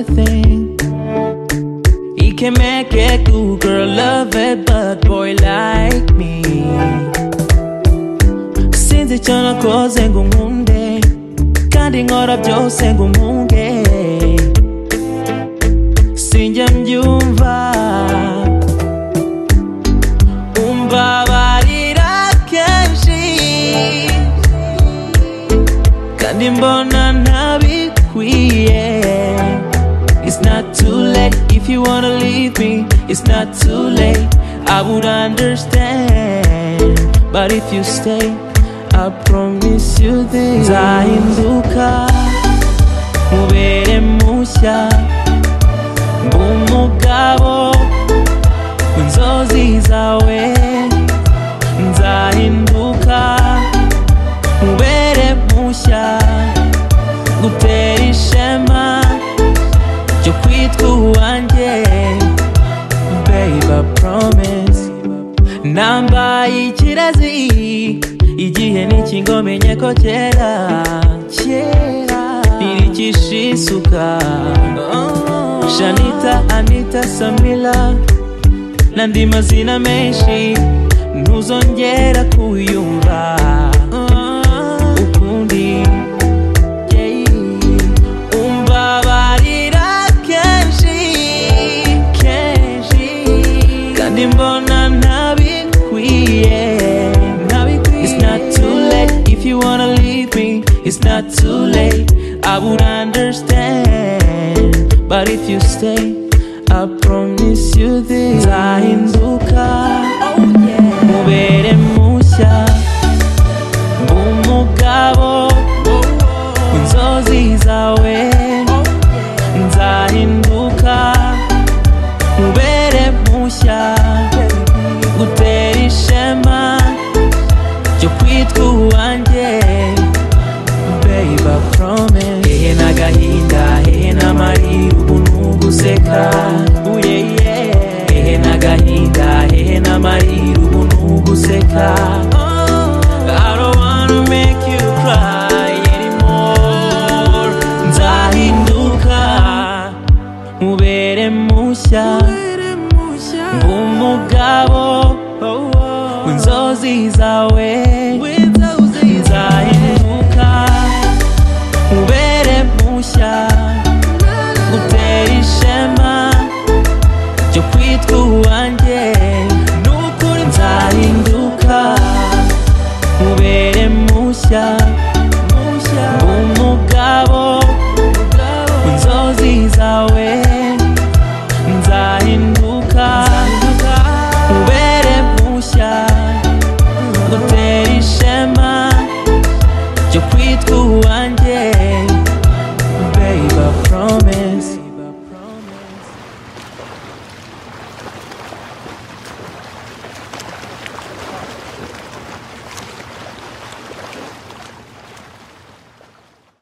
thing. He can make a good girl love a bad boy like me. Sinzi chana koze ngumunde, kandi nkora byose ngumunge. Sinjya mbyumva, umbabarira kenshi, kandi mbona ntabikwiye. It's not too late if you wanna leave me. It's not too late, I would understand. But if you stay, I promise you this. Nzahinduka mubere mushya mbe umugabo w'inzozi zawe. Nzahinduka mubere mushya ngutera ishema cyo kwitwa uwanjye babe promise nambaye ikirezi igihe n'ikigo menye ko kera kera ntiricisha isuka shanita anita samila n'andi mazina menshi ntuzongera kuyumva ukundi umbabarira kenshi kenshi kandi mbona ntabikwiye ntabikwiye it's not too late if you wanna leave me it's not too late i would understand but if you stay i promise you this nzahinduka mubere mushya mbe umugabo w'inzozi zawe nzahinduka mubere mushya gutera ishema cyo kwitwa uwanjye babe prome hehe n'agahinda hehe n'amarira ubu n'uguseka uye ye hehe n'agahinda hehe n'amarira ubu n'uguseka I don't wanna make you cry anymore. Nzahinduka mubere mushya mbe umugabo w'inzozi zawe